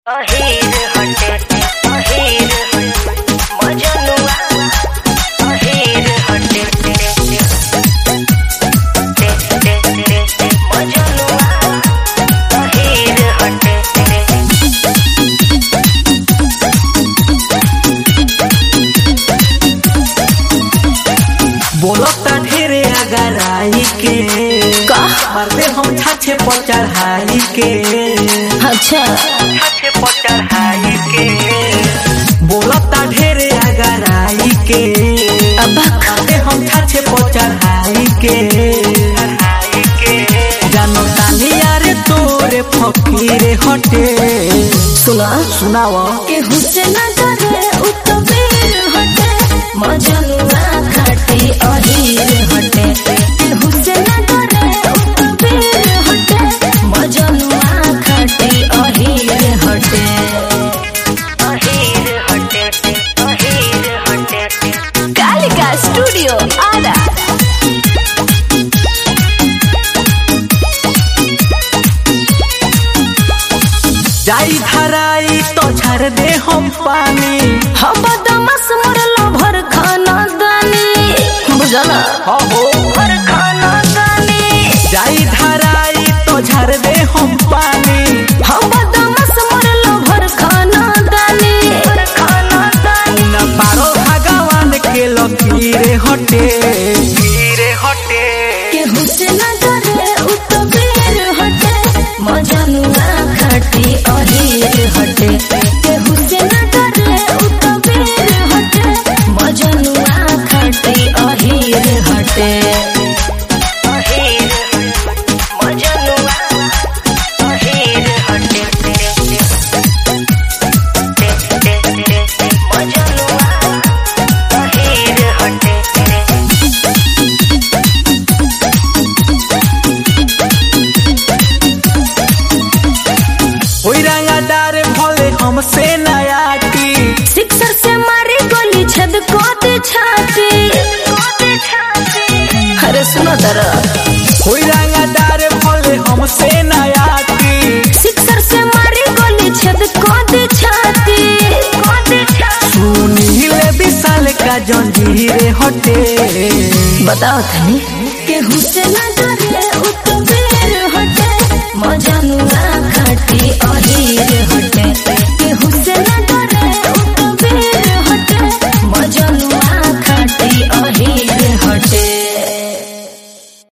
अहीर हटे अहीर हटे मजनुआ अहीर हटे मजनुआ अहीर हटे बोलता ढेरे अगर आई के का मरते हम छाछे पर चढ़ाई के अच्छा छाछे पर चढ़ाई के बोलता ढेरे अगर आई के अब मरते हम छाछे पर चढ़ाई के चढ़ाई के जानो तानी यारे तोरे फकीरे हटे सुना सुनावा के हुसैन करे उतबीर हटे मजनुआ खाटी अहीर हटे के हुसैन करे उतबीर हटे मजनुआ खाटी अहीर हटे अहीर हटे अहीर हटे कालिका स्टूडियो आरा जाई धराई तो झर दे हम पानी हम बदमाश मरलो भर खाना दानी बुझला हो हो भर खाना दानी जाई धराई तो झर दे हम पानी हम बदमाश मरलो भर खाना दानी भर खाना दानी न पारो भगवान के लकीरे हटे कीरे हटे के हुसैन करे उतबीर हटे मजनुआ खाटी अहीर हटे के हुसैन करे उतबीर हटे मजनुआ खाटी अहीर हटे अहीर मजनुआ अहीर हटे मजनुआ अहीर हटे ओई रंगादार भले हमसे नयाटी सिक्सर से मारी गोली छद को दे छाती अरे सुनो दरा ओई रंगादार भले हमसे नयाटी सिक्सर से मारी गोली छद को दे छाती सुनील विशाल का जंजीरे हटे बताओ तनी के हुसैन